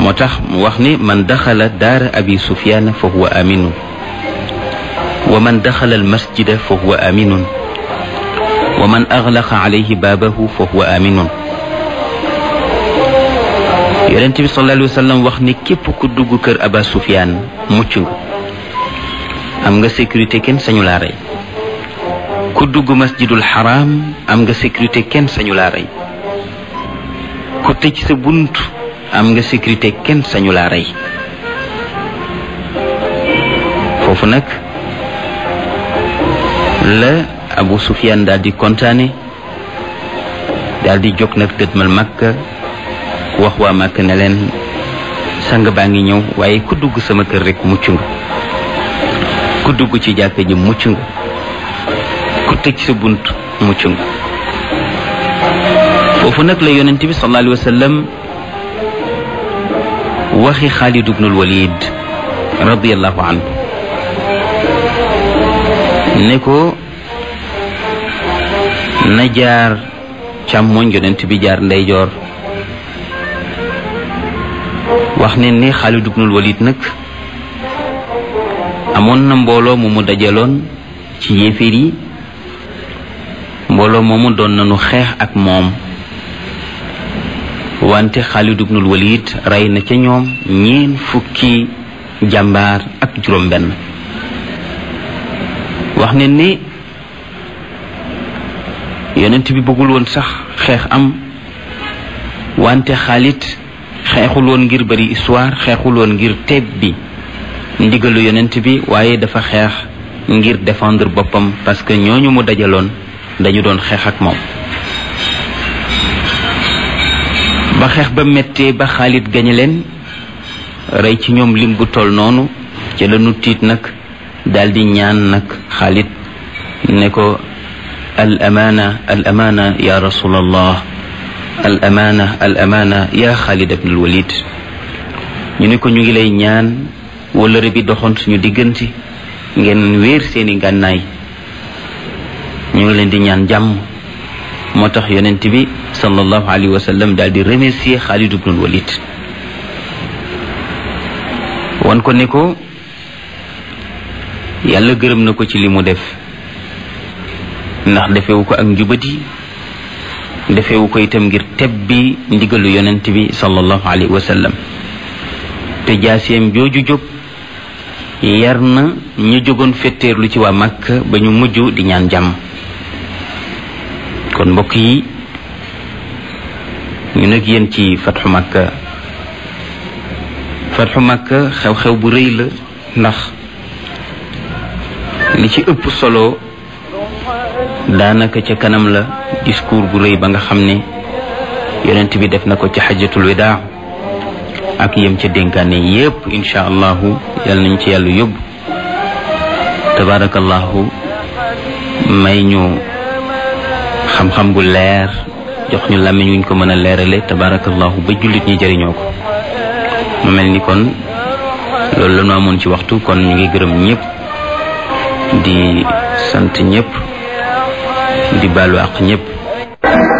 moo tax mu wax ni man daxala daara abi sufyaan fa huwa aminun wa man daxala almasjida fa huwa aminun wa man aglaqa alayhi baabahu fa huwa aminun yonent bi sallallahu alayhi wa sallam wax ni képp ku dugg kër aba sufyaan mucc nga am nga sécurité kenn sañu laa rey ku dugg masjidul xaraam am nga sécurité kenn sañu laa rey ku tëj sa bunt am nga sécurité kenn sañu laa rey foofu nag la abu sufyaan daal di kontaane daal di jóg nag dëdmal makka wax waa makka ne leen sang baa ngi ñëw waaye ku dugg sama kër rek mucc nga ku dugg ci jàkka ji mucc nga ku tëj sa bunt mucc nga foofu nag la yonent bi sallallahu alayhi wa sallam waxi Xaalid ibnul Walid radiyallahu anhu ne ko na jaar càmmoñ yonent bi jaar ndeyjoor wax ne ni Xaalid ibnul Walid nag amoon na mbooloo mu mu dajaloon ci yéeféer yi mbooloo moomu doon nañu xeex ak moom wante Xaalid ibnul Walid rey na ca ñoom ñeen fukki jàmbaar ak juróom benn wax ne ni yonent bi bëggul woon sax xeex am wante Xaalid xeexul woon ngir bari histoire xeexul woon ngir teeb bi ndigalu yonent bi waaye dafa xeex ngir défendre boppam parce que ñooñu mu dajaloon dañu doon xeex ak moom ba xeex ba méttee ba Xaalid gañe leen rey ci ñoom lim bu toll noonu ci la nu tiit nag daldi ñaan nag Xaalid ne ko al amaana al amaana ya rasulallah al amaana al amaana ya Xaalid ibn al Walid ñu ne ko ñu ngi lay ñaan wëllëre bi doxoon suñu diggante ngeen wéer seeni ngànnaay ñu ngi leen di ñaan jàmm moo tax yonent bi sallallahu alayhi wa sallam daal di remercier Xaalid ibnul Walid wan ko ne ko yàlla gërëm na ko ci li mu def ndax defewu ko ak njubadi defewu ko itam ngir tebbi ndigalu yonent bi sallallahu alayhi wa sallam te jaaseem jooju jóg yar na ñu jógoon fetteerlu ci waa Makka ba ñu mujj di ñaan jàmm kon mbokk yi ñu nag yéen ci fatxu Makka fatxu Makka xew-xew bu rëy la ndax li ci ëpp solo daanaka ca kanam la discours bu rëy ba nga xam ne yonent bi def na ko ci xajatul widaa ak yem ca dénkaane yépp incha allahu yal nañ ci yàlla yóbbu tabarakallahu may ñu xam-xam bu leer jox ñu làmmiñ wuñ ko mën a leerale tabarakallahu ba jullit ñi jëriñoo ko mu mel ni kon loolu la ñu amoon ci waxtu kon ñu ngi gërëm ñëpp di sant ñëpp di baalu àq ñëpp